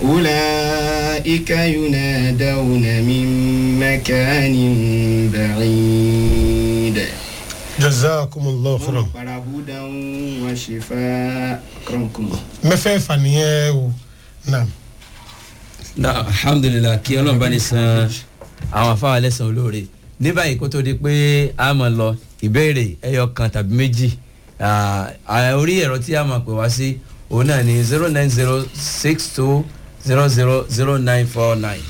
أولئك ينادون من مكان بعيد jazakumullahu khairan para هدى وشفاء أكرمكم الله mẹ́fẹ̀ẹ̀fà nìyẹn o naam na alhamdulilah kí ọlọ́run bá ní san àwọn afáwọn ẹlẹ́sàn olóore ní báyìí kó tó di pé a máa lọ ìbéèrè ẹyọ kan tàbí méjì ah, ah, orí ẹ̀rọ tí a máa pè wá sí òun náà ní zero nine zero six two zero zero zero nine four nine.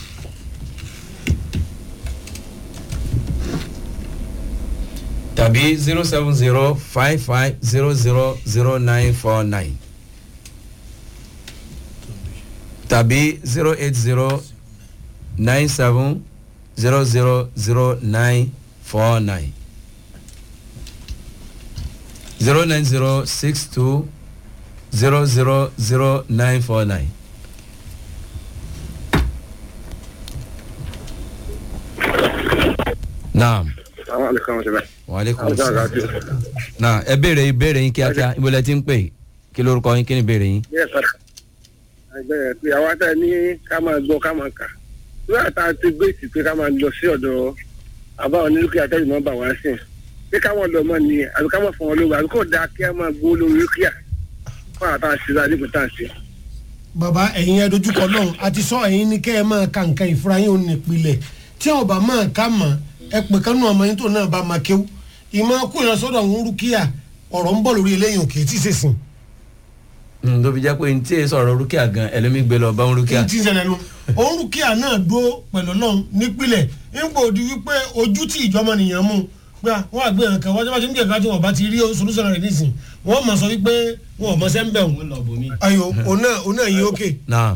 tàbí zero seven zero five five zero zero zero nine four nine tàbí zero eight zero nine seven zero zero zero nine four nine zero nine zero six two zero zero zero nine four nine. naam àwọn àlùkò àwọn ṣẹlẹ. waaleykum àwọn salaam. ṣẹlẹ àti na ẹ béèrè ìbéèrè yín kíákíá ibo lẹ ti ń pè kí lórúkọ yín kí ni ìbéèrè yín. bí ẹ padà ẹgbẹ́ pé àwa tá a ní ká máa gbọ́ ká máa kà nígbà tá a ti gbé ìsìn pé ká máa lọ sí ọ̀dọ̀ àbá onílùkì àtẹ́jú máa bà wá sí ẹ̀ pé káwọn lọ mọ́ ni àbí ká máa fọ̀n wọn lówó àbí kò dáa kí a máa gbó lórí rúkìá fún àwọn tá a ṣe láti tá a ṣe. baba ẹ̀yin ẹ dojúkọ náà a ti sọ ẹ̀yin ní kẹ́ ẹ máa ka nǹkan ìfura yín ò ní ìpìlẹ̀ tí wọn bá máa ká mọ̀ ẹ pè kánú ọmọ yín tó náà bá máa kéwú ìmọ̀ kó yẹn sọ́dọ̀ ń rúkìá ọ̀rọ̀ ń bọ̀ lórí eléyìí òkè tí ì sèṣin tó fi jẹ́ pé ní tí èyí sọ̀rọ̀ rúkìá gan ẹlẹ́mí gbé lọ bá ń rúkìá. tí ń ṣẹlẹ̀ nu òun rúkìá náà dúró pẹ̀lú náà nípìnlẹ̀ nípò di wípé ojú tí ìjọba nìyẹn mú gbà wọn àgbẹ̀ yẹn kan wájú wájú ní kẹ̀kẹ́ tí wọn bá ti rí solúsọ̀nà rẹ̀ nísìn wọn mọ̀ sọ wípé wọn ò mọ̀ sẹ́ ń bẹ̀ wọn. ayo òun náà òun náà yí ókè. naam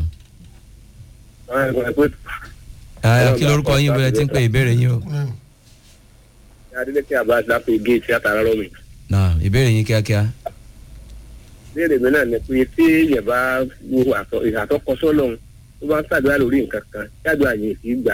ẹ kí lórúkọ yín bóyá tí ń pè ìbéèrè yín o. adeleke abas lápò géètì àtàrà rọmi naam ìbéèrè yín kíákíá. léèrè mi náà ni pé tí èèyàn bá wo ìhàtọ́kọsọ́ lọ́hùn tó bá ń ṣàdúrà lórí nǹkan kan ṣàdúrà yìí fi gbà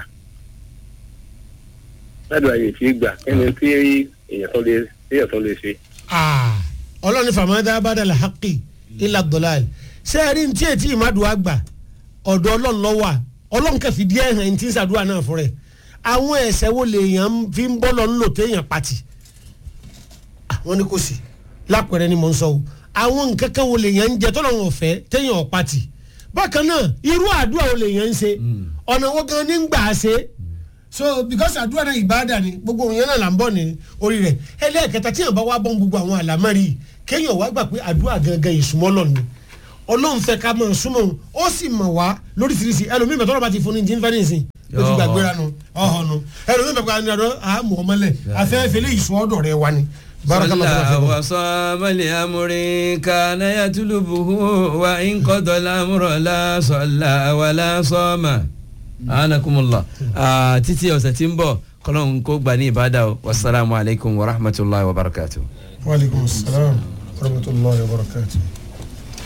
ṣàdúrà yìí fi gbà kẹ́ni tí èèyàn tó lè èèyàn tó lè ṣe. ọlọ́ni fàmọ́dá abádàlà haqi ilà dọ́làl ṣé ẹ rí ní tí ètí ìmàdùn àgbà ọ̀dọ̀ ọlọ́run lọ́wọ́ à ọlọ́run kẹfì díẹ̀ hàn ní tí ń ṣàdúrà náà fún rẹ̀ àwọn ẹ̀sẹ̀ wo lèèyàn fi ń bọ́ lọ ńlò téèyàn pati àwọn ni kò sí lápẹ̀rẹ̀ ni mò ń sọ o àwọn nǹkan kan wo lèèyàn ń jẹ tọ́lọ̀ wọn fẹ́ téèyàn ọ̀ pati bákan náà irú àdúrà wo lèèyàn ń ṣe ọ̀nà wo gan ni ń gbà á ṣe so because àdúrà náà ìbáàdà ni gbogbo òun yẹn náà là ń bọ̀ ní orí rẹ̀ ẹlẹ́ẹ̀kẹta tí yàn bá wá bọ́n gbogbo àwọn àlámárì kéèyàn wá gbà pé àdúrà gangan ìsúnmọ́ lọ ni ọlọ́run fẹ́ ká mọ̀ súnmọ́ òun ó sì mọ̀ wá lóríṣiríṣi ẹlòmíì bẹ̀ tọ́lọ́ bá ti fún ní jí nífẹ̀ẹ́ nìsín ó ti gbàgbéra nu ọ̀hún nu ẹlòmíì bẹ̀ pé àdó àmọ̀ ọmọlẹ̀ afẹ́fẹ́ lè ìsún ọ̀dọ̀ rẹ wa ni. sọlá wasọ́mọlẹ̀ amúrin kaná yàtúlùbùhù wa nkọ́dọ̀lá múrọ̀lá sọlá wàlá sọ́mà. anakumula títí ọ̀sẹ̀ tí ń bọ̀ kọ́lọ́n kó gbà ní ìbádà o wasalaamualeykum wa rahmatulahi wa barakatuh. wa aleykum salaam wa rahmatulahi wa barakatuh.